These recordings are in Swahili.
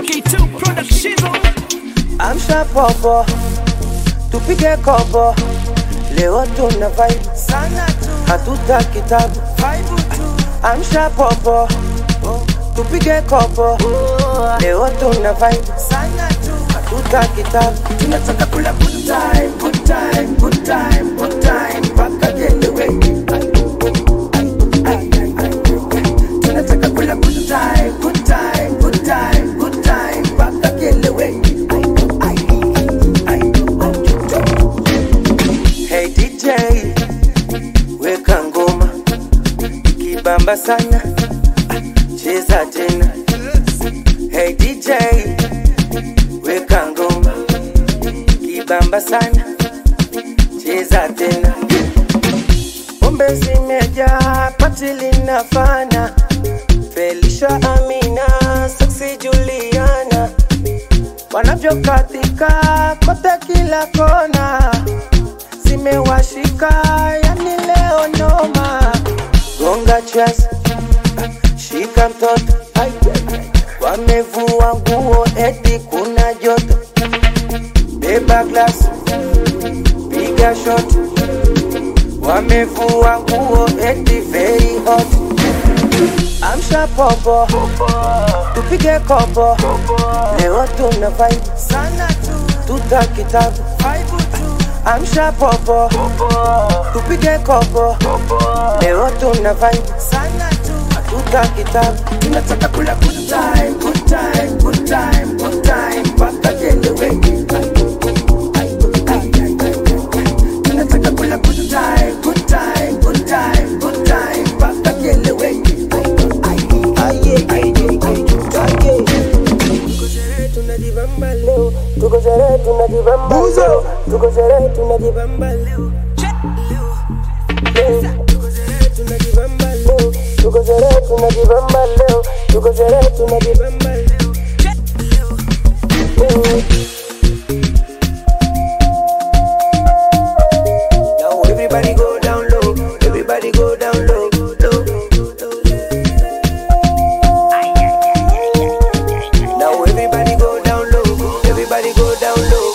K2 Production. Amsha popo, tupige kopo, leo tuna vibe Sana tu, hatuta kitabu. vibe tu. Amsha popo, tupige kopo, leo tuna vibe Sana tu. hatuta kitabu. Tunataka kula good time, good time, good time, good time. Mpaka kielewe. Tunataka kula good time, good time, good time, good time. Mpaka kielewe. Hey DJ, weka ngoma ikibamba sana, cheza tena. Hey DJ, weka ngoma ikibamba sana, cheza tena. Pombe zimejaa, pati linafana. Felicia, Amina, Sexy Juliana wanavyokatika kote kila kona zimewashika yani leo noma gonga chas shika mtoto Ai, wamevua nguo eti kuna joto beba glas piga shot wamevua nguo eti very hot amsha popo tupige kopo leo tuna vibe Sana tu, tuta kitabu vibe tu. amsha popo tupige kopo leo tuna vibe Sana tu. tuta kitabu Tunataka kula good time, good time, good time, good time. Mpaka kielewe. Tunataka kula good time, good time, good time, good time. Mpaka kielewe. Tuko sherehe tunajibamba leo, tuko sherehe tunajibamba leo, tuko sherehe tunajibamba leo. Leo. Tuko sherehe tunajibamba leo, tuko sherehe tunajibamba leo, tuko sherehe tunajibamba leo. Leo. Now everybody go down low, everybody go down low, low. Now everybody go down low, everybody go down low.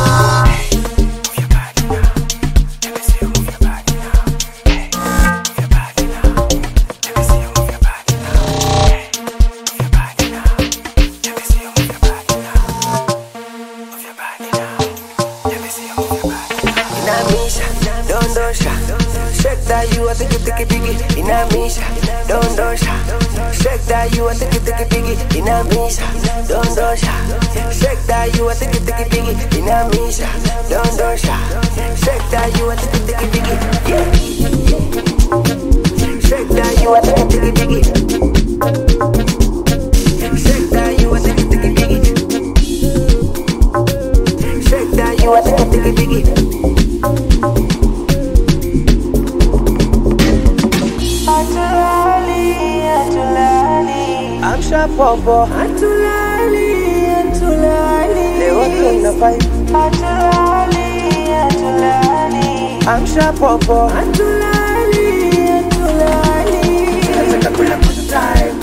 Inamisha, dondosha, shake that you a tiki tiki tiki. Inamisha, dondosha, shake that you a tiki tiki tiki. Inamisha, dondosha, shake that you a tiki tiki tiki. Inamisha, dondosha, shake that you a tiki tiki tiki. Yeah. Shake that you a tiki tiki tiki. Shake that you a tiki tiki tiki. Shake that you a tiki tiki tiki. Amsha popo Atulali, atulali Leo tuna vibe Atulali, atulali Amsha popo Atulali, atulali Tunataka kula good time,